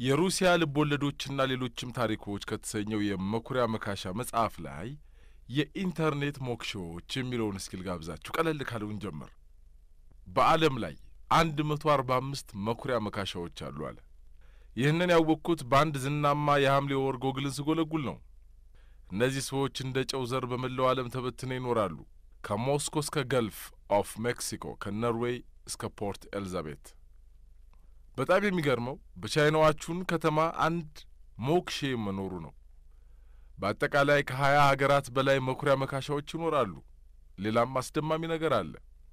የሩሲያ ልቦለዶችና ሌሎችም ታሪኮች ከተሰኘው የመኩሪያ መካሻ መጽሐፍ ላይ የኢንተርኔት ሞክሾዎች የሚለውን እስኪል ጋብዛችሁ ቀለል ካለውን ጀምር። በዓለም ላይ አንድ መቶ አርባ አምስት መኩሪያ መካሻዎች አሉ አለ። ይህንን ያወቅኩት በአንድ ዝናማ የሐምሌ ወር ጎግልን ስጎለጉል ነው። እነዚህ ሰዎች እንደ ጨው ዘር በመላው ዓለም ተበትነው ይኖራሉ። ከሞስኮ እስከ ገልፍ ኦፍ ሜክሲኮ፣ ከኖርዌይ እስከ ፖርት ኤልዛቤት። በጣም የሚገርመው በቻይናዋቹን ከተማ አንድ ሞክሼ መኖሩ ነው። በአጠቃላይ ከሀያ ሀገራት በላይ መኩሪያ መካሻዎች ይኖራሉ። ሌላም አስደማሚ ነገር አለ።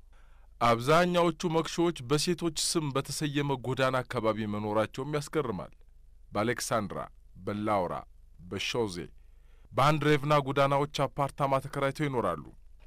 አብዛኛዎቹ መክሾዎች በሴቶች ስም በተሰየመ ጎዳና አካባቢ መኖራቸውም ያስገርማል። በአሌክሳንድራ፣ በላውራ፣ በሾዜ፣ በአንድሬቭና ጎዳናዎች አፓርታማ ተከራይተው ይኖራሉ።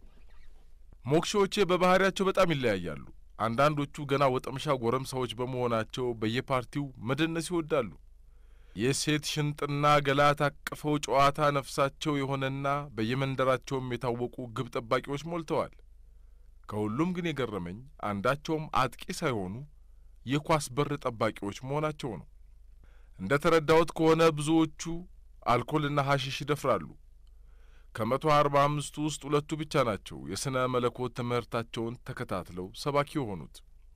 ሞክሾዎቼ በባህሪያቸው በጣም ይለያያሉ። አንዳንዶቹ ገና ወጠምሻ ጎረምሳዎች በመሆናቸው በየፓርቲው መደነስ ይወዳሉ። የሴት ሽንጥና ገላ ታቅፈው ጨዋታ ነፍሳቸው የሆነና በየመንደራቸውም የታወቁ ግብ ጠባቂዎች ሞልተዋል። ከሁሉም ግን የገረመኝ አንዳቸውም አጥቂ ሳይሆኑ የኳስ በር ጠባቂዎች መሆናቸው ነው። እንደ ተረዳሁት ከሆነ ብዙዎቹ አልኮልና ሐሺሽ ይደፍራሉ። ከመቶ አርባ አምስቱ ውስጥ ሁለቱ ብቻ ናቸው የሥነ መለኮት ትምህርታቸውን ተከታትለው ሰባኪ የሆኑት።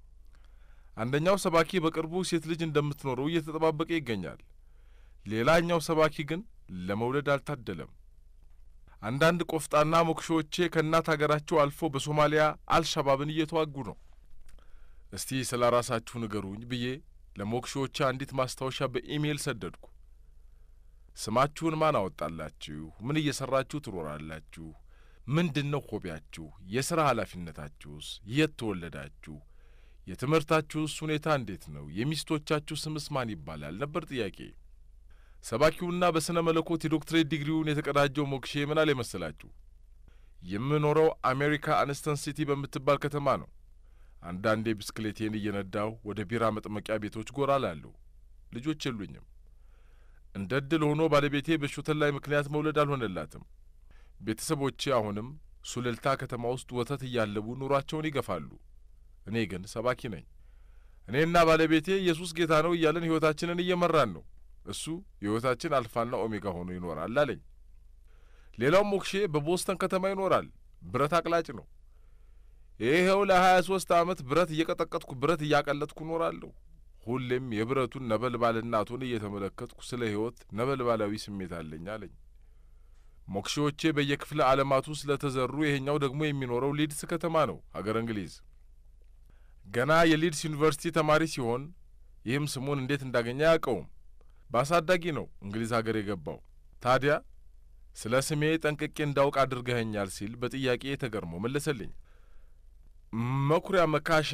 አንደኛው ሰባኪ በቅርቡ ሴት ልጅ እንደምትኖረው እየተጠባበቀ ይገኛል። ሌላኛው ሰባኪ ግን ለመውለድ አልታደለም። አንዳንድ ቆፍጣና ሞክሾዎቼ ከእናት አገራቸው አልፎ በሶማሊያ አልሻባብን እየተዋጉ ነው። እስቲ ስለ ራሳችሁ ንገሩኝ ብዬ ለሞክሾዎቼ አንዲት ማስታወሻ በኢሜይል ሰደድኩ። ስማችሁን ማን አወጣላችሁ? ምን እየሰራችሁ ትኖራላችሁ? ምንድን ነው ሆቢያችሁ? የሥራ ኃላፊነታችሁስ? የት ተወለዳችሁ? የትምህርታችሁስ ሁኔታ እንዴት ነው? የሚስቶቻችሁ ስምስ ማን ይባላል? ነበር ጥያቄ። ሰባኪውና በሥነ መለኮት የዶክትሬት ዲግሪውን የተቀዳጀው ሞክሼ ምን አለ መሰላችሁ? የምኖረው አሜሪካ አንስተን ሲቲ በምትባል ከተማ ነው። አንዳንዴ ብስክሌቴን እየነዳሁ ወደ ቢራ መጥመቂያ ቤቶች ጎራ ላለሁ። ልጆች የሉኝም። እንደ ዕድል ሆኖ ባለቤቴ በሾተል ላይ ምክንያት መውለድ አልሆነላትም። ቤተሰቦቼ አሁንም ሱልልታ ከተማ ውስጥ ወተት እያለቡ ኑሯቸውን ይገፋሉ። እኔ ግን ሰባኪ ነኝ። እኔና ባለቤቴ ኢየሱስ ጌታ ነው እያለን ሕይወታችንን እየመራን ነው። እሱ የሕይወታችን አልፋና ኦሜጋ ሆኖ ይኖራል አለኝ። ሌላው ሞክሼ በቦስተን ከተማ ይኖራል። ብረት አቅላጭ ነው። ይኸው ለሀያ ሦስት ዓመት ብረት እየቀጠቀጥኩ ብረት እያቀለጥኩ እኖራለሁ። ሁሌም የብረቱን ነበልባልና እቶን እየተመለከትኩ ስለ ሕይወት ነበልባላዊ ስሜት አለኝ አለኝ። ሞክሼዎቼ በየክፍለ ዓለማቱ ስለ ተዘሩ ይሄኛው ደግሞ የሚኖረው ሊድስ ከተማ ነው፣ አገር እንግሊዝ። ገና የሊድስ ዩኒቨርሲቲ ተማሪ ሲሆን ይህም ስሙን እንዴት እንዳገኘ አያውቀውም። በአሳዳጊ ነው እንግሊዝ ሀገር የገባው። ታዲያ ስለ ስሜ ጠንቅቄ እንዳውቅ አድርገኸኛል ሲል በጥያቄ ተገርሞ መለሰልኝ። መኩሪያ መካሻ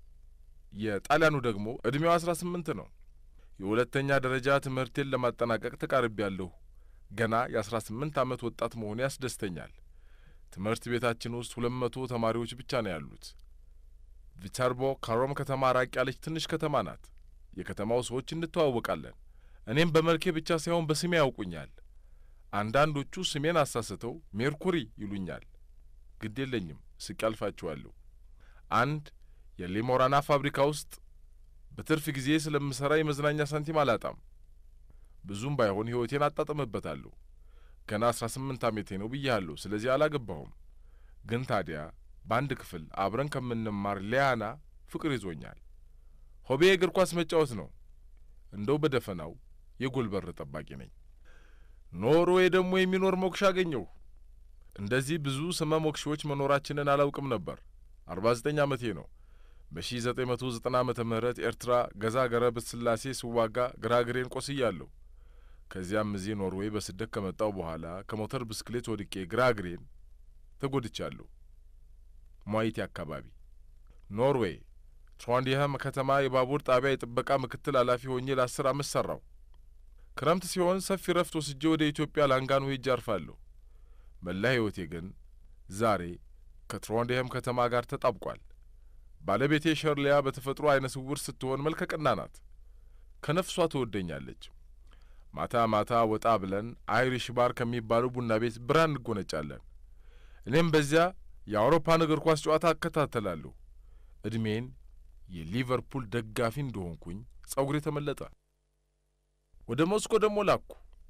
የጣሊያኑ ደግሞ ዕድሜው አስራ ስምንት ነው። የሁለተኛ ደረጃ ትምህርቴን ለማጠናቀቅ ተቃርቤያለሁ። ገና የአስራ ስምንት ዓመት ወጣት መሆኑ ያስደስተኛል። ትምህርት ቤታችን ውስጥ ሁለት መቶ ተማሪዎች ብቻ ነው ያሉት። ቪተርቦ ከሮም ከተማ ራቅ ያለች ትንሽ ከተማ ናት። የከተማው ሰዎች እንተዋወቃለን። እኔም በመልኬ ብቻ ሳይሆን በስሜ ያውቁኛል። አንዳንዶቹ ስሜን አሳስተው ሜርኩሪ ይሉኛል። ግድ የለኝም፣ ስቄ አልፋችኋለሁ። አንድ የሊሞራና ፋብሪካ ውስጥ በትርፍ ጊዜ ስለምሠራ የመዝናኛ ሳንቲም አላጣም። ብዙም ባይሆን ሕይወቴን አጣጥምበታለሁ። ገና አስራ ስምንት ዓመቴ ነው ብያለሁ። ስለዚህ አላገባሁም። ግን ታዲያ በአንድ ክፍል አብረን ከምንማር ሊያና ፍቅር ይዞኛል። ሆቤ እግር ኳስ መጫወት ነው። እንደው በደፈናው የጎል በር ጠባቂ ነኝ። ኖርዌይ ደግሞ የሚኖር ሞክሻ አገኘሁ። እንደዚህ ብዙ ስመ ሞክሾዎች መኖራችንን አላውቅም ነበር። አርባ ዘጠኝ ዓመቴ ነው። በሺ ዘጠኝ መቶ ዘጠና ዓመተ ምህረት ኤርትራ ገዛ ገረብ ስላሴ ስዋጋ ግራግሬን ቆስያለሁ። ከዚያም እዚህ ኖርዌይ በስደት ከመጣው በኋላ ከሞተር ብስክሌት ወድቄ ግራግሬን ተጐድቻለሁ። ሟይቴ አካባቢ ኖርዌይ ትሮንዲየም ከተማ የባቡር ጣቢያ የጥበቃ ምክትል ኃላፊ ሆኜ ለአስር ዓመት ሠራው። ክረምት ሲሆን ሰፊ ረፍት ወስጄ ወደ ኢትዮጵያ ላንጋኖ ሄጄ አርፋለሁ። መላ ሕይወቴ ግን ዛሬ ከትሮንዲየም ከተማ ጋር ተጣብቋል። ባለቤቴ ሸርሊያ በተፈጥሮ አይነ ስውር ስትሆን መልከቀና ናት። ከነፍሷ ትወደኛለች። ማታ ማታ ወጣ ብለን አይሪሽ ባር ከሚባለው ቡና ቤት ብራ እንጎነጫለን። እኔም በዚያ የአውሮፓን እግር ኳስ ጨዋታ አከታተላለሁ። ዕድሜን የሊቨርፑል ደጋፊ እንደሆንኩኝ ጸጉሬ ተመለጠ። ወደ ሞስኮ ደግሞ ላኩ።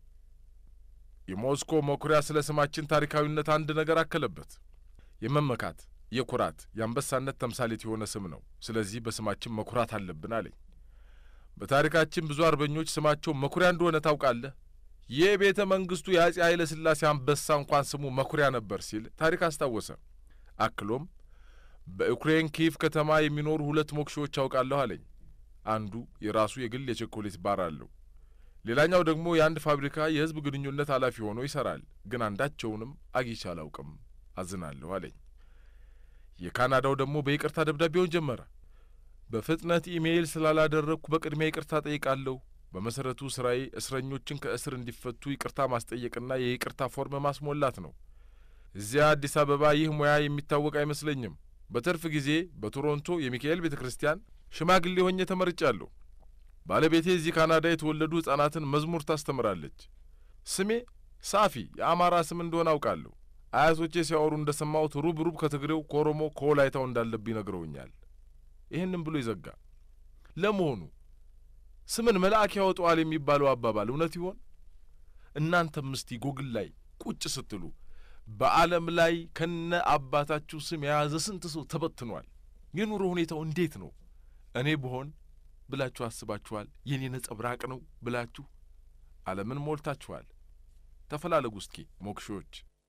የሞስኮ መኩሪያ ስለ ስማችን ታሪካዊነት አንድ ነገር አከለበት። የመመካት የኩራት የአንበሳነት ተምሳሌት የሆነ ስም ነው። ስለዚህ በስማችን መኩራት አለብን አለኝ። በታሪካችን ብዙ አርበኞች ስማቸው መኩሪያ እንደሆነ ታውቃለህ? ይህ ቤተ መንግስቱ የአጼ ኃይለ ሥላሴ አንበሳ እንኳን ስሙ መኩሪያ ነበር ሲል ታሪክ አስታወሰ። አክሎም በዩክሬን ኪቭ ከተማ የሚኖሩ ሁለት ሞክሾዎች አውቃለሁ አለኝ። አንዱ የራሱ የግል የቸኮሌት ባር አለው። ሌላኛው ደግሞ የአንድ ፋብሪካ የሕዝብ ግንኙነት ኃላፊ ሆኖ ይሠራል። ግን አንዳቸውንም አግኝቼ አላውቅም፣ አዝናለሁ አለኝ። የካናዳው ደግሞ በይቅርታ ደብዳቤውን ጀመረ። በፍጥነት ኢሜይል ስላላደረግኩ በቅድሚያ ይቅርታ ጠይቃለሁ። በመሠረቱ ሥራዬ እስረኞችን ከእስር እንዲፈቱ ይቅርታ ማስጠየቅና የይቅርታ ፎርም ማስሞላት ነው። እዚያ አዲስ አበባ ይህ ሙያ የሚታወቅ አይመስለኝም። በትርፍ ጊዜ በቶሮንቶ የሚካኤል ቤተ ክርስቲያን ሽማግሌ ሆኜ ተመርጫለሁ። ባለቤቴ እዚህ ካናዳ የተወለዱ ሕፃናትን መዝሙር ታስተምራለች። ስሜ ሳፊ የአማራ ስም እንደሆነ አውቃለሁ። አያቶቼ ሲያወሩ እንደ ሰማሁት ሩብ ሩብ ከትግሬው ከኦሮሞ ከወላይታው እንዳለብኝ ነግረውኛል። ይህንም ብሎ ይዘጋ። ለመሆኑ ስምን መልአክ ያወጣዋል የሚባለው አባባል እውነት ይሆን? እናንተም እስቲ ጎግል ላይ ቁጭ ስትሉ በዓለም ላይ ከነ አባታችሁ ስም የያዘ ስንት ሰው ተበትኗል? የኑሮ ሁኔታው እንዴት ነው? እኔ ብሆን ብላችሁ አስባችኋል? የኔ ነጸብራቅ ነው ብላችሁ ዓለምን ሞልታችኋል። ተፈላለጉ እስኪ ሞክሾች።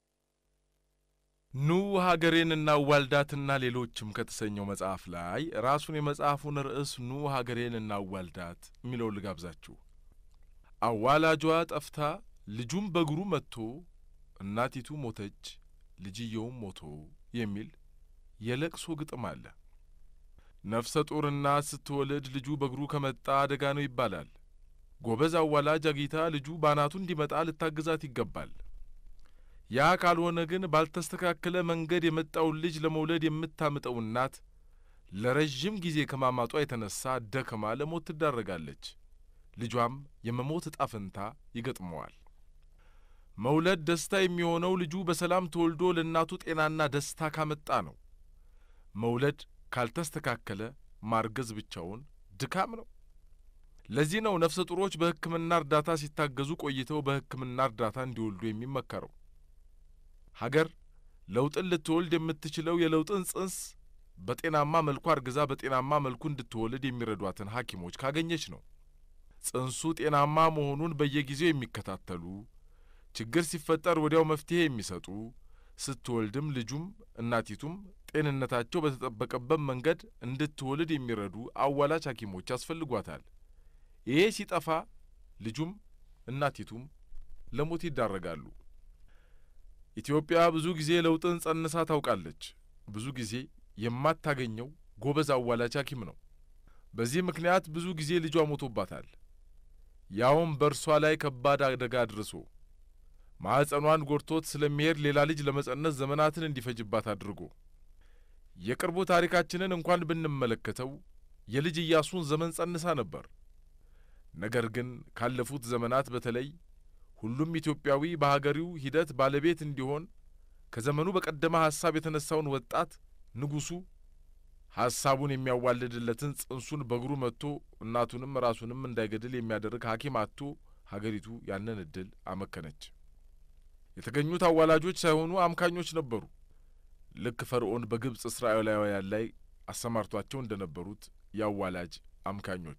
ኑ ሀገሬን እናዋልዳትና ሌሎችም ከተሰኘው መጽሐፍ ላይ ራሱን የመጽሐፉን ርዕስ ኑ ሀገሬን እናዋልዳት የሚለው ልጋብዛችሁ። አዋላጇ ጠፍታ ልጁም በእግሩ መጥቶ እናቲቱ ሞተች ልጅየውም ሞቶ የሚል የለቅሶ ግጥም አለ። ነፍሰ ጡር እናት ስትወልድ ልጁ በእግሩ ከመጣ አደጋ ነው ይባላል። ጎበዝ አዋላጅ አጊታ ልጁ ባናቱ እንዲመጣ ልታግዛት ይገባል። ያ ካልሆነ ግን ባልተስተካከለ መንገድ የመጣውን ልጅ ለመውለድ የምታምጠው እናት ለረዥም ጊዜ ከማማጧ የተነሳ ደክማ ለሞት ትዳረጋለች። ልጇም የመሞት ዕጣ ፈንታ ይገጥመዋል። መውለድ ደስታ የሚሆነው ልጁ በሰላም ተወልዶ ለእናቱ ጤናና ደስታ ካመጣ ነው። መውለድ ካልተስተካከለ ማርገዝ ብቻውን ድካም ነው። ለዚህ ነው ነፍሰ ጡሮች በሕክምና እርዳታ ሲታገዙ ቆይተው በሕክምና እርዳታ እንዲወልዱ የሚመከረው። ሀገር ለውጥን ልትወልድ የምትችለው የለውጥን ጽንስ በጤናማ መልኩ አርግዛ በጤናማ መልኩ እንድትወልድ የሚረዷትን ሐኪሞች ካገኘች ነው። ጽንሱ ጤናማ መሆኑን በየጊዜው የሚከታተሉ ችግር ሲፈጠር ወዲያው መፍትሄ የሚሰጡ ስትወልድም ልጁም እናቲቱም ጤንነታቸው በተጠበቀበት መንገድ እንድትወልድ የሚረዱ አዋላጅ ሐኪሞች ያስፈልጓታል። ይሄ ሲጠፋ ልጁም እናቲቱም ለሞት ይዳረጋሉ። ኢትዮጵያ ብዙ ጊዜ ለውጥን ጸንሳ ታውቃለች። ብዙ ጊዜ የማታገኘው ጎበዝ አዋላጅ ሐኪም ነው። በዚህ ምክንያት ብዙ ጊዜ ልጇ ሞቶባታል። ያውም በእርሷ ላይ ከባድ አደጋ አድርሶ ማኅፀኗን ጎድቶት ስለሚሄድ ሌላ ልጅ ለመጸነስ ዘመናትን እንዲፈጅባት አድርጎ የቅርቡ ታሪካችንን እንኳን ብንመለከተው የልጅ ኢያሱን ዘመን ጸንሳ ነበር። ነገር ግን ካለፉት ዘመናት በተለይ ሁሉም ኢትዮጵያዊ በሀገሪው ሂደት ባለቤት እንዲሆን ከዘመኑ በቀደመ ሐሳብ የተነሳውን ወጣት ንጉሡ ሐሳቡን የሚያዋልድለትን ጽንሱን በእግሩ መጥቶ እናቱንም ራሱንም እንዳይገድል የሚያደርግ ሐኪም አጥቶ ሀገሪቱ ያንን ዕድል አመከነች። የተገኙት አዋላጆች ሳይሆኑ አምካኞች ነበሩ። ልክ ፈርዖን በግብፅ እስራኤላውያን ላይ አሰማርቷቸው እንደ ነበሩት የአዋላጅ አምካኞች።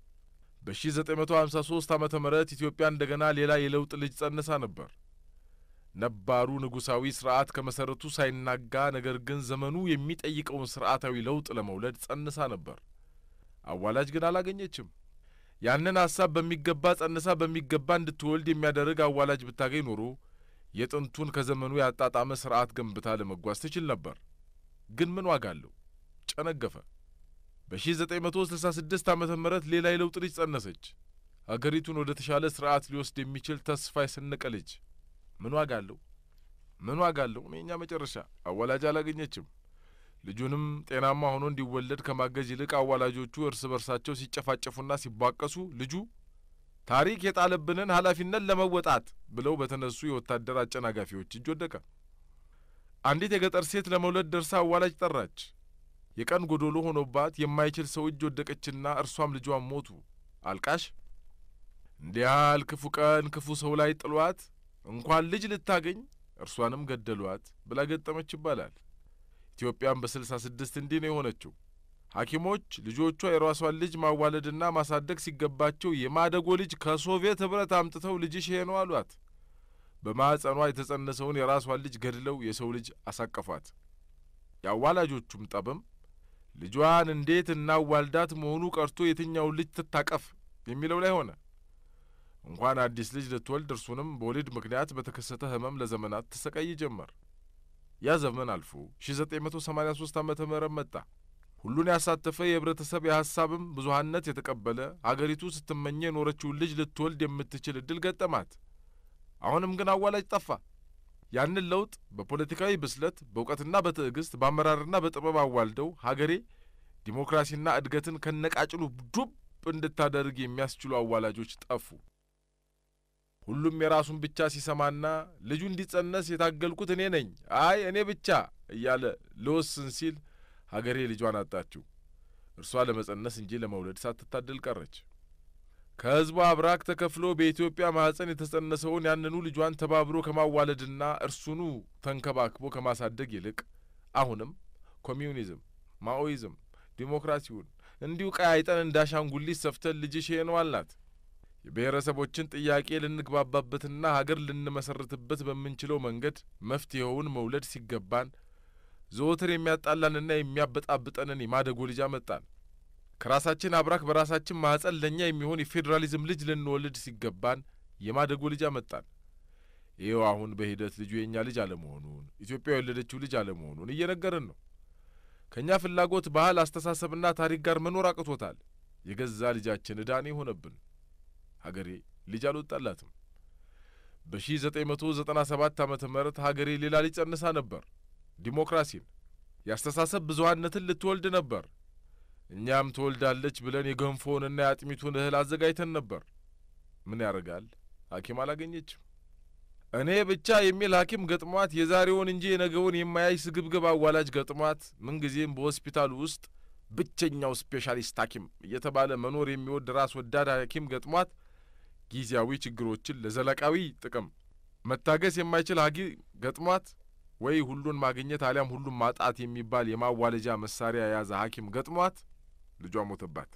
በ1953 ዓመተ ምህረት ኢትዮጵያ እንደገና ሌላ የለውጥ ልጅ ጸንሳ ነበር። ነባሩ ንጉሣዊ ሥርዓት ከመሠረቱ ሳይናጋ ነገር ግን ዘመኑ የሚጠይቀውን ሥርዓታዊ ለውጥ ለመውለድ ጸንሳ ነበር። አዋላጅ ግን አላገኘችም። ያንን ሐሳብ በሚገባ ጸንሳ በሚገባ እንድትወልድ የሚያደርግ አዋላጅ ብታገኝ ኖሮ የጥንቱን ከዘመኑ ያጣጣመ ሥርዓት ገንብታ ለመጓዝ ትችል ነበር። ግን ምን ዋጋ አለው? ጨነገፈ። በ1966 ዓመተ ምህረት ሌላ የለውጥ ልጅ ጸነሰች። አገሪቱን ወደ ተሻለ ሥርዓት ሊወስድ የሚችል ተስፋ የሰነቀ ልጅ። ምን ዋጋ አለው? ምን ዋጋ አለው? እኔኛ መጨረሻ አዋላጅ አላገኘችም። ልጁንም ጤናማ ሆኖ እንዲወለድ ከማገዝ ይልቅ አዋላጆቹ እርስ በርሳቸው ሲጨፋጨፉና ሲቧቀሱ ልጁ ታሪክ የጣለብንን ኃላፊነት ለመወጣት ብለው በተነሱ የወታደር አጨናጋፊዎች እጅ ወደቀ። አንዲት የገጠር ሴት ለመውለድ ደርሳ አዋላጅ ጠራች። የቀን ጎዶሎ ሆኖባት የማይችል ሰው እጅ ወደቀችና እርሷም ልጇም ሞቱ። አልቃሽ እንዲህ ያህል ክፉ ቀን ክፉ ሰው ላይ ጥሏት እንኳን ልጅ ልታገኝ እርሷንም ገደሏት ብላ ገጠመች ይባላል። ኢትዮጵያም በስልሳ ስድስት እንዲህ ነው የሆነችው። ሐኪሞች ልጆቿ የራሷን ልጅ ማዋለድና ማሳደግ ሲገባቸው የማደጎ ልጅ ከሶቪየት ኅብረት አምጥተው ልጅሽ ይሄ ነው አሏት። በማኅፀኗ የተጸነሰውን የራሷን ልጅ ገድለው የሰው ልጅ አሳቀፏት። የአዋላጆቹም ጠብም ልጇን እንዴት እናዋልዳት መሆኑ ቀርቶ የትኛውን ልጅ ትታቀፍ የሚለው ላይ ሆነ። እንኳን አዲስ ልጅ ልትወልድ እርሱንም በወሊድ ምክንያት በተከሰተ ሕመም ለዘመናት ትሰቃይ ጀመር። ያ ዘመን አልፎ ሺ ዘጠኝ መቶ ሰማኒያ ሶስት ዓመተ ምህረት መጣ። ሁሉን ያሳተፈ የህብረተሰብ የሐሳብም ብዙሀነት የተቀበለ አገሪቱ ስትመኘ የኖረችውን ልጅ ልትወልድ የምትችል ዕድል ገጠማት። አሁንም ግን አዋላጅ ጠፋ። ያንን ለውጥ በፖለቲካዊ ብስለት በእውቀትና በትዕግስት በአመራርና በጥበብ አዋልደው ሀገሬ ዲሞክራሲና እድገትን ከነቃጭሉ ዱብ እንድታደርግ የሚያስችሉ አዋላጆች ጠፉ። ሁሉም የራሱን ብቻ ሲሰማና ልጁ እንዲጸነስ የታገልኩት እኔ ነኝ፣ አይ እኔ ብቻ እያለ ልወስን ሲል ሀገሬ ልጇን አጣችው። እርሷ ለመጸነስ እንጂ ለመውለድ ሳትታደል ቀረች። ከሕዝቧ አብራክ ተከፍሎ በኢትዮጵያ ማኅፀን የተጸነሰውን ያንኑ ልጇን ተባብሮ ከማዋለድና እርሱኑ ተንከባክቦ ከማሳደግ ይልቅ አሁንም ኮሚዩኒዝም፣ ማኦይዝም፣ ዲሞክራሲውን እንዲሁ ቀያይጠን እንዳሻንጉሊት ሰፍተን ልጅሽ ይሄ ነው አልናት። የብሔረሰቦችን ጥያቄ ልንግባባበትና ሀገር ልንመሰርትበት በምንችለው መንገድ መፍትሔውን መውለድ ሲገባን ዘወትር የሚያጣላንና የሚያበጣብጠንን የማደጎ ልጅ አመጣን። ከራሳችን አብራክ በራሳችን ማኅፀን ለእኛ የሚሆን የፌዴራሊዝም ልጅ ልንወልድ ሲገባን የማደጎ ልጅ አመጣን። ይኸው አሁን በሂደት ልጁ የእኛ ልጅ አለመሆኑን ኢትዮጵያ የወለደችው ልጅ አለመሆኑን እየነገርን ነው። ከእኛ ፍላጎት፣ ባህል፣ አስተሳሰብና ታሪክ ጋር መኖር አቅቶታል። የገዛ ልጃችን ዕዳኔ ሆነብን። ሀገሬ ልጅ አልወጣላትም። በሺ ዘጠኝ መቶ ዘጠና ሰባት ዓመተ ምህረት ሀገሬ ሌላ ልጅ ጸንሳ ነበር። ዲሞክራሲን፣ የአስተሳሰብ ብዙሀነትን ልትወልድ ነበር። እኛም ትወልዳለች ብለን የገንፎውንና የአጥሚቱን እህል አዘጋጅተን ነበር። ምን ያደርጋል ሐኪም አላገኘችም። እኔ ብቻ የሚል ሐኪም ገጥሟት የዛሬውን እንጂ የነገውን የማያይ ስግብግብ አዋላጅ ገጥሟት ምንጊዜም በሆስፒታሉ ውስጥ ብቸኛው ስፔሻሊስት ሐኪም እየተባለ መኖር የሚወድ ራስ ወዳድ ሐኪም ገጥሟት ጊዜያዊ ችግሮችን ለዘላቃዊ ጥቅም መታገስ የማይችል ሐኪም ገጥሟት ወይ ሁሉን ማግኘት አሊያም ሁሉን ማጣት የሚባል የማዋለጃ መሳሪያ የያዘ ሐኪም ገጥሟት ልጇ ሞተባት።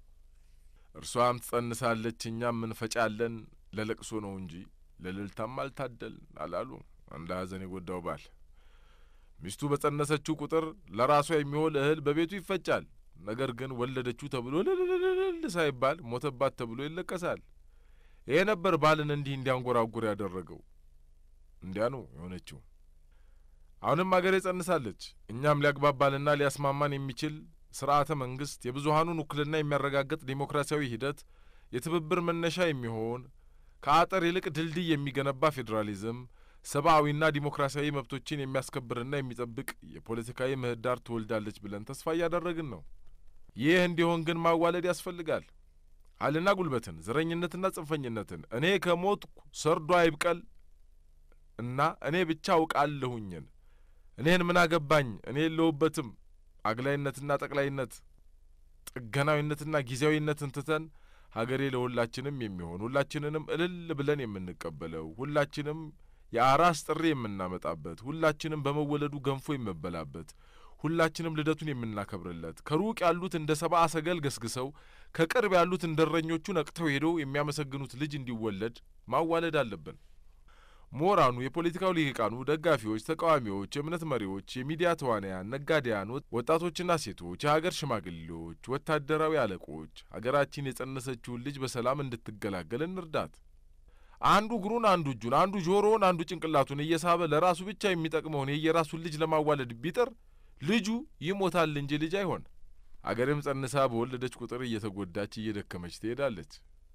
እርሷም ትጸንሳለች፣ እኛም እንፈጫለን። ለለቅሶ ነው እንጂ ለልልታም አልታደል አላሉ አንድ ሐዘን የጐዳው ባል። ሚስቱ በጸነሰችው ቁጥር ለራሷ የሚሆን እህል በቤቱ ይፈጫል። ነገር ግን ወለደችው ተብሎ ልልልልል ሳይባል ሞተባት ተብሎ ይለቀሳል። ይሄ ነበር ባልን እንዲህ እንዲያንጐራጉር ያደረገው። እንዲያ ነው የሆነችው። አሁንም አገሬ ጸንሳለች። እኛም ሊያግባባንና ሊያስማማን የሚችል ስርዓተ መንግስት፣ የብዙሀኑን ውክልና የሚያረጋግጥ ዴሞክራሲያዊ ሂደት፣ የትብብር መነሻ የሚሆን ከአጥር ይልቅ ድልድይ የሚገነባ ፌዴራሊዝም፣ ሰብአዊና ዲሞክራሲያዊ መብቶችን የሚያስከብርና የሚጠብቅ የፖለቲካዊ ምህዳር ትወልዳለች ብለን ተስፋ እያደረግን ነው። ይህ እንዲሆን ግን ማዋለድ ያስፈልጋል። ኃይልና ጉልበትን፣ ዘረኝነትና ጽንፈኝነትን፣ እኔ ከሞትኩ ሰርዶ አይብቀል እና እኔ ብቻ አውቃለሁኝን እኔን ምን አገባኝ እኔ የለሁበትም አግላይነትና ጠቅላይነት ጥገናዊነትና ጊዜያዊነትን ትተን ሀገሬ ለሁላችንም የሚሆን ሁላችንንም እልል ብለን የምንቀበለው ሁላችንም የአራስ ጥሪ የምናመጣበት ሁላችንም በመወለዱ ገንፎ የምበላበት ሁላችንም ልደቱን የምናከብርለት ከሩቅ ያሉት እንደ ሰብአ ሰገል ገስግሰው ከቅርብ ያሉት እንደ እረኞቹ ነቅተው ሄደው የሚያመሰግኑት ልጅ እንዲወለድ ማዋለድ አለብን። ምሁራኑ፣ የፖለቲካው ልሂቃኑ፣ ደጋፊዎች፣ ተቃዋሚዎች፣ የእምነት መሪዎች፣ የሚዲያ ተዋናያን፣ ነጋዴያን፣ ወጣቶችና ሴቶች፣ የሀገር ሽማግሌዎች፣ ወታደራዊ አለቆች ሀገራችን የጸነሰችውን ልጅ በሰላም እንድትገላገል እንርዳት። አንዱ እግሩን፣ አንዱ እጁን፣ አንዱ ጆሮውን፣ አንዱ ጭንቅላቱን እየሳበ ለራሱ ብቻ የሚጠቅመውን የየራሱን ልጅ ለማዋለድ ቢጥር ልጁ ይሞታል እንጂ ልጅ አይሆን። አገርም ጸንሳ በወለደች ቁጥር እየተጎዳች እየደከመች ትሄዳለች።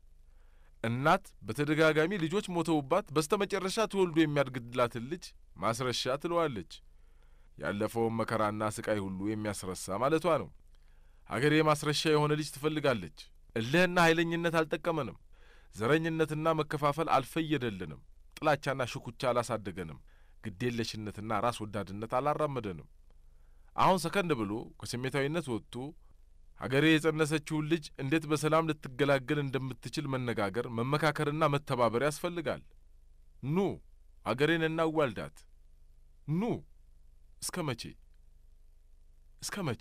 እናት በተደጋጋሚ ልጆች ሞተውባት በስተ መጨረሻ ተወልዶ የሚያድግላትን ልጅ ማስረሻ ትለዋለች። ያለፈውን መከራና ስቃይ ሁሉ የሚያስረሳ ማለቷ ነው። አገሬ ማስረሻ የሆነ ልጅ ትፈልጋለች። እልህና ኃይለኝነት አልጠቀመንም። ዘረኝነትና መከፋፈል አልፈየደልንም። ጥላቻና ሽኩቻ አላሳደገንም። ግዴለሽነትና ራስ ወዳድነት አላራመደንም። አሁን ሰከንድ ብሎ ከስሜታዊነት ወጥቶ አገሬ የጸነሰችውን ልጅ እንዴት በሰላም ልትገላገል እንደምትችል መነጋገር፣ መመካከርና መተባበር ያስፈልጋል። ኑ አገሬን እናዋልዳት። ኑ እስከ መቼ እስከ መቼ?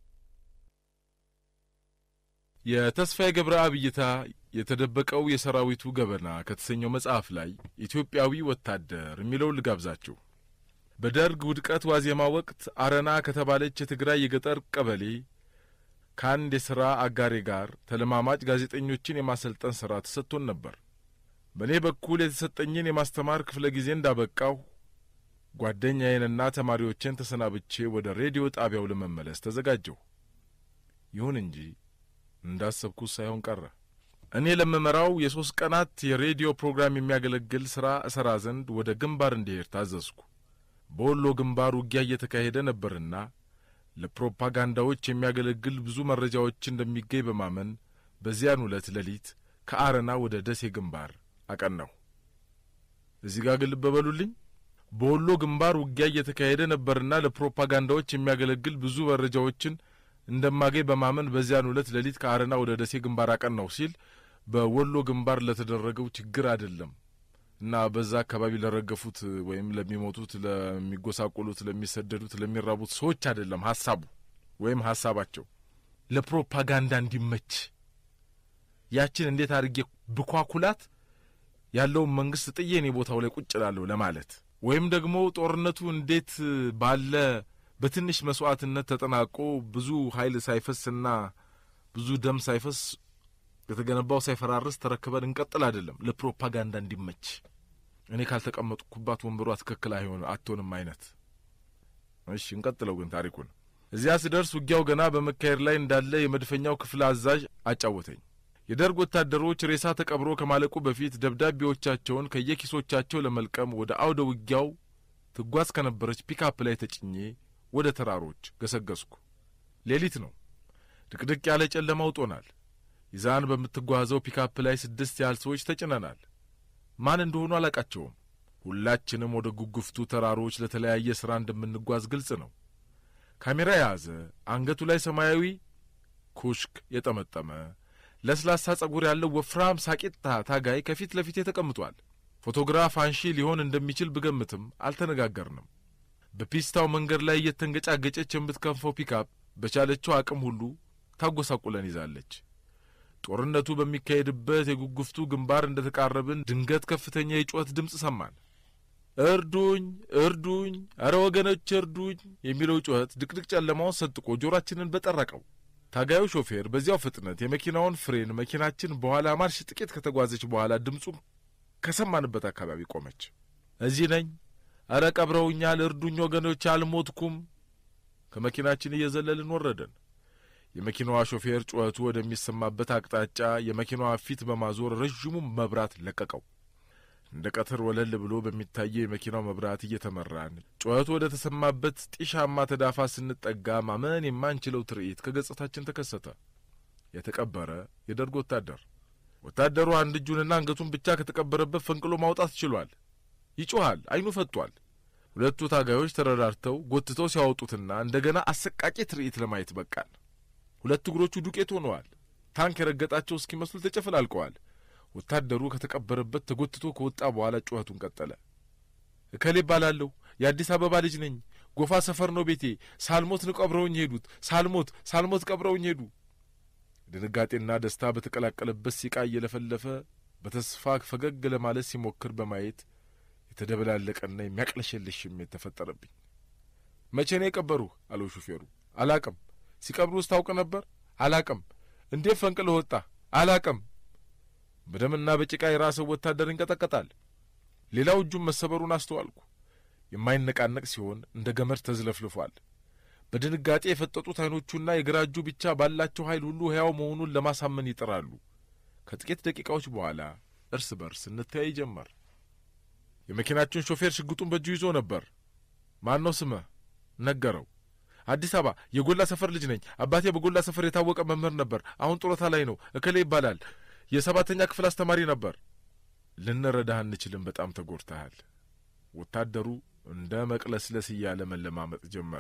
የተስፋዬ ገብረአብ እይታ የተደበቀው የሰራዊቱ ገበና ከተሰኘው መጽሐፍ ላይ ኢትዮጵያዊ ወታደር የሚለውን ልጋብዛችሁ። በደርግ ውድቀት ዋዜማ ወቅት አረና ከተባለች የትግራይ የገጠር ቀበሌ ከአንድ የሥራ አጋሬ ጋር ተለማማጭ ጋዜጠኞችን የማሰልጠን ሥራ ተሰጥቶን ነበር። በእኔ በኩል የተሰጠኝን የማስተማር ክፍለ ጊዜ እንዳበቃሁ ጓደኛዬንና ተማሪዎችን ተሰናብቼ ወደ ሬዲዮ ጣቢያው ለመመለስ ተዘጋጀሁ። ይሁን እንጂ እንዳሰብኩት ሳይሆን ቀረ። እኔ ለምመራው የሦስት ቀናት የሬዲዮ ፕሮግራም የሚያገለግል ሥራ እሠራ ዘንድ ወደ ግንባር እንዲሄድ ታዘዝኩ። በወሎ ግንባር ውጊያ እየተካሄደ ነበርና ለፕሮፓጋንዳዎች የሚያገለግል ብዙ መረጃዎች እንደሚገኝ በማመን በዚያን ዕለት ሌሊት ከአረና ወደ ደሴ ግንባር አቀናሁ። እዚህ ጋር ግን ልብ በሉልኝ። በወሎ ግንባር ውጊያ እየተካሄደ ነበርና ለፕሮፓጋንዳዎች የሚያገለግል ብዙ መረጃዎችን እንደማገኝ በማመን በዚያን ዕለት ሌሊት ከአረና ወደ ደሴ ግንባር አቀናሁ ሲል በወሎ ግንባር ለተደረገው ችግር አይደለም እና በዛ አካባቢ ለረገፉት ወይም ለሚሞቱት፣ ለሚጎሳቆሉት፣ ለሚሰደዱት፣ ለሚራቡት ሰዎች አይደለም ሀሳቡ ወይም ሀሳባቸው ለፕሮፓጋንዳ እንዲመች ያችን እንዴት አድርጌ ብኳኩላት ያለውን መንግስት ጥዬ እኔ ቦታው ላይ ቁጭ እላለሁ ለማለት ወይም ደግሞ ጦርነቱ እንዴት ባለ በትንሽ መስዋዕትነት ተጠናቆ ብዙ ኃይል ሳይፈስና ብዙ ደም ሳይፈስ የተገነባው ሳይፈራርስ ተረክበን እንቀጥል አይደለም፣ ለፕሮፓጋንዳ እንዲመች እኔ ካልተቀመጥኩባት ወንበሯ ትክክል አይሆን አትሆንም አይነት። እሺ እንቀጥለው ግን ታሪኩን። እዚያ ስደርስ ውጊያው ገና በመካሄድ ላይ እንዳለ የመድፈኛው ክፍል አዛዥ አጫወተኝ። የደርግ ወታደሮች ሬሳ ተቀብሮ ከማለቁ በፊት ደብዳቤዎቻቸውን ከየኪሶቻቸው ለመልቀም ወደ አውደ ውጊያው ትጓዝ ከነበረች ፒካፕ ላይ ተጭኜ ወደ ተራሮች ገሰገስኩ። ሌሊት ነው። ድቅድቅ ያለ ጨለማ ውጦናል። ይዛን በምትጓዘው ፒካፕ ላይ ስድስት ያህል ሰዎች ተጭነናል። ማን እንደሆኑ አላቃቸውም። ሁላችንም ወደ ጉጉፍቱ ተራሮች ለተለያየ ሥራ እንደምንጓዝ ግልጽ ነው። ካሜራ የያዘ አንገቱ ላይ ሰማያዊ ኩሽክ የጠመጠመ ለስላሳ ጸጉር ያለው ወፍራም ሳቂታ ታጋይ ከፊት ለፊቴ ተቀምጧል። ፎቶግራፍ አንሺ ሊሆን እንደሚችል ብገምትም አልተነጋገርንም። በፒስታው መንገድ ላይ እየተንገጫገጨች የምትከንፈው ፒካፕ በቻለችው አቅም ሁሉ ታጐሳቁለን ይዛለች። ጦርነቱ በሚካሄድበት የጉጉፍቱ ግንባር እንደ ተቃረብን ድንገት ከፍተኛ የጩኸት ድምፅ ሰማን። እርዱኝ፣ እርዱኝ፣ አረ ወገኖች እርዱኝ የሚለው ጩኸት ድቅድቅ ጨለማውን ሰንጥቆ ጆሮአችንን በጠረቀው። ታጋዩ ሾፌር በዚያው ፍጥነት የመኪናውን ፍሬን መኪናችን በኋላ ማርሽ ጥቂት ከተጓዘች በኋላ ድምፁን ከሰማንበት አካባቢ ቆመች። እዚህ ነኝ፣ አረ ቀብረውኛል፣ እርዱኝ ወገኖች፣ አልሞትኩም። ከመኪናችን እየዘለልን ወረደን። የመኪናዋ ሾፌር ጩኸቱ ወደሚሰማበት አቅጣጫ የመኪናዋ ፊት በማዞር ረዥሙን መብራት ለቀቀው። እንደ ቀትር ወለል ብሎ በሚታየው የመኪናው መብራት እየተመራን ጩኸቱ ወደ ተሰማበት ጢሻማ ተዳፋ ስንጠጋ ማመን የማንችለው ትርኢት ከገጽታችን ተከሰተ። የተቀበረ የደርግ ወታደር። ወታደሩ አንድ እጁንና አንገቱን ብቻ ከተቀበረበት ፈንቅሎ ማውጣት ችሏል። ይጮኻል፣ ዓይኑ ፈጥቷል። ሁለቱ ታጋዮች ተረዳድተው ጎትተው ሲያወጡትና እንደገና አሰቃቂ ትርኢት ለማየት በቃን። ሁለት እግሮቹ ዱቄት ሆነዋል። ታንክ የረገጣቸው እስኪመስሉ ተጨፈላልቀዋል። ወታደሩ ከተቀበረበት ተጎትቶ ከወጣ በኋላ ጩኸቱን ቀጠለ። እከሌ እባላለሁ፣ የአዲስ አበባ ልጅ ነኝ። ጎፋ ሰፈር ነው ቤቴ። ሳልሞት ነው ቀብረውኝ ሄዱት። ሳልሞት ሳልሞት ቀብረውኝ ሄዱ። ድንጋጤና ደስታ በተቀላቀለበት ሲቃ እየለፈለፈ በተስፋ ፈገግ ለማለት ሲሞክር በማየት የተደበላለቀና የሚያቅለሸልሽ ስሜት ተፈጠረብኝ። መቼ ነው የቀበሩህ? አለው ሹፌሩ። አላቅም። ሲቀብሩስ ታውቅ ነበር? አላቅም። እንዴት ፈንቅለህ ወጣ? አላቅም። በደምና በጭቃ የራሰው ወታደር ይንቀጠቀጣል። ሌላው እጁን መሰበሩን አስተዋልኩ። የማይነቃነቅ ሲሆን እንደ ገመድ ተዝለፍልፏል። በድንጋጤ የፈጠጡት ዓይኖቹና የግራ እጁ ብቻ ባላቸው ኃይል ሁሉ ሕያው መሆኑን ለማሳመን ይጥራሉ። ከጥቂት ደቂቃዎች በኋላ እርስ በርስ እንተያይ ጀመር። የመኪናችን ሾፌር ሽጉጡን በእጁ ይዞ ነበር። ማን ነው ስምህ? ነገረው። አዲስ አበባ የጎላ ሰፈር ልጅ ነኝ። አባቴ በጎላ ሰፈር የታወቀ መምህር ነበር። አሁን ጡረታ ላይ ነው። እከሌ ይባላል። የሰባተኛ ክፍል አስተማሪ ነበር። ልንረዳህ አንችልም። በጣም ተጎድተሃል። ወታደሩ እንደ መቅለስለስ እያለ መለማመጥ ጀመረ።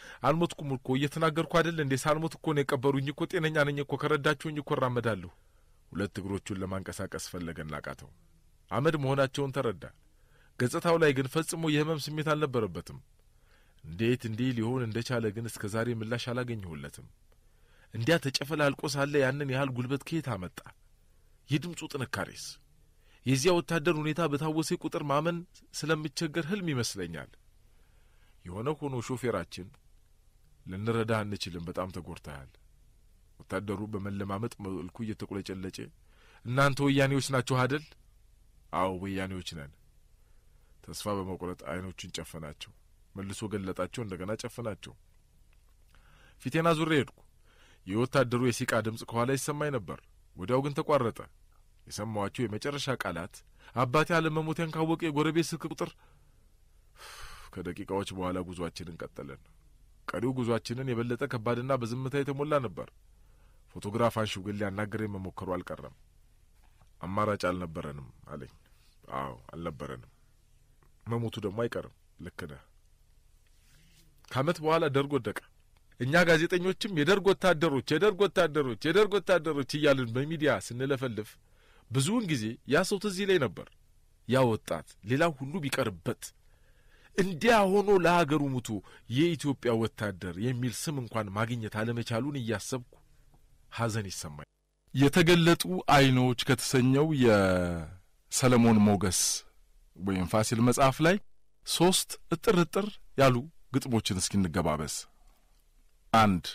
አልሞትኩም እኮ እየተናገርኩ አይደል እንዴ? ሳልሞት እኮ ነው የቀበሩኝ እኮ ጤነኛ ነኝ እኮ ከረዳችሁኝ እኮ እራመዳለሁ። ሁለት እግሮቹን ለማንቀሳቀስ ፈለገና አቃተው። አመድ መሆናቸውን ተረዳ። ገጽታው ላይ ግን ፈጽሞ የህመም ስሜት አልነበረበትም። እንዴት እንዲህ ሊሆን እንደቻለ ግን እስከ ዛሬ ምላሽ አላገኘሁለትም። እንዲያ ተጨፈላልቆ ሳለ ያንን ያህል ጉልበት ከየት አመጣ? የድምፁ ጥንካሬስ? የዚያ ወታደር ሁኔታ በታወሴ ቁጥር ማመን ስለምቸገር ህልም ይመስለኛል። የሆነ ሆኖ ሾፌራችን ልንረዳህ አንችልም፣ በጣም ተጎድተሃል። ወታደሩ በመለማመጥ መልኩ እየተቆለጨለጨ እናንተ ወያኔዎች ናችሁ አደል? አዎ ወያኔዎች ነን። ተስፋ በመቁረጥ አይኖቹን ጨፈናቸው። መልሶ ገለጣቸው። እንደገና ጨፈናቸው። ፊቴና ዙሬ ሄድኩ። የወታደሩ የሲቃ ድምፅ ከኋላ ይሰማኝ ነበር። ወዲያው ግን ተቋረጠ። የሰማኋቸው የመጨረሻ ቃላት አባቴ አለመሞቴን ካወቀ የጎረቤት ስልክ ቁጥር። ከደቂቃዎች በኋላ ጉዟችንን ቀጠለን። ቀሪው ጉዟችንን የበለጠ ከባድና በዝምታ የተሞላ ነበር። ፎቶግራፍ አንሺው ግን ሊያናገረኝ መሞከሩ አልቀረም። አማራጭ አልነበረንም አለኝ። አዎ አልነበረንም። መሞቱ ደግሞ አይቀርም። ልክ ነህ። ከዓመት በኋላ ደርግ ወደቀ። እኛ ጋዜጠኞችም የደርግ ወታደሮች፣ የደርግ ወታደሮች፣ የደርግ ወታደሮች እያልን በሚዲያ ስንለፈልፍ ብዙውን ጊዜ ያ ሰው ትዝ ይለኝ ነበር። ያ ወጣት ሌላው ሁሉ ቢቀርበት እንዲያ ሆኖ ለሀገሩ ሙቶ የኢትዮጵያ ወታደር የሚል ስም እንኳን ማግኘት አለመቻሉን እያሰብኩ ሐዘን ይሰማኝ። የተገለጡ አይኖች ከተሰኘው የሰለሞን ሞገስ ወይም ፋሲል መጽሐፍ ላይ ሦስት እጥር እጥር ያሉ ግጥሞችን እስኪ እንገባበስ። አንድ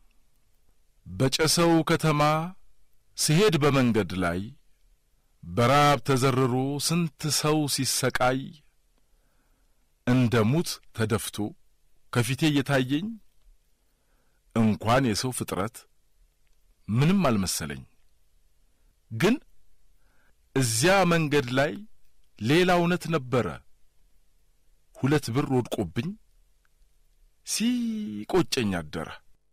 በጨሰው ከተማ ስሄድ በመንገድ ላይ በራብ ተዘርሮ ስንት ሰው ሲሰቃይ እንደ ሙት ተደፍቶ ከፊቴ እየታየኝ እንኳን የሰው ፍጥረት ምንም አልመሰለኝ። ግን እዚያ መንገድ ላይ ሌላ እውነት ነበረ። ሁለት ብር ወድቆብኝ ሲቆጨኝ አደረ።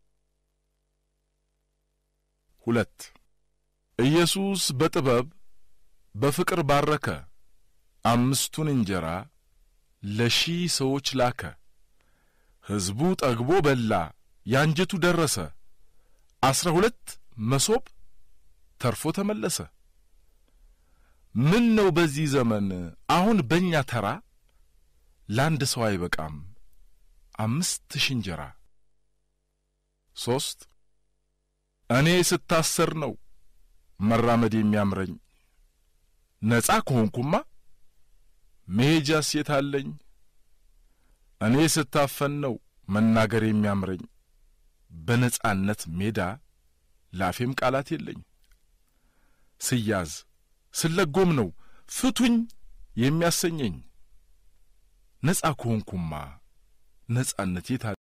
ሁለት ኢየሱስ በጥበብ በፍቅር ባረከ፣ አምስቱን እንጀራ ለሺህ ሰዎች ላከ። ሕዝቡ ጠግቦ በላ፣ ያንጀቱ ደረሰ። አስራ ሁለት መሶብ ተርፎ ተመለሰ። ምን ነው በዚህ ዘመን አሁን በእኛ ተራ ለአንድ ሰው አይበቃም አምስት ሺህ እንጀራ። ሦስት እኔ ስታሰር ነው መራመድ የሚያምረኝ ነጻ ከሆንኩማ መሄጃ ሴት አለኝ። እኔ ስታፈን ነው መናገር የሚያምረኝ በነጻነት ሜዳ ላፌም ቃላት የለኝ። ስያዝ ስለጎም ነው ፍቱኝ የሚያሰኘኝ ነጻ ከሆንኩማ ነጻነት የት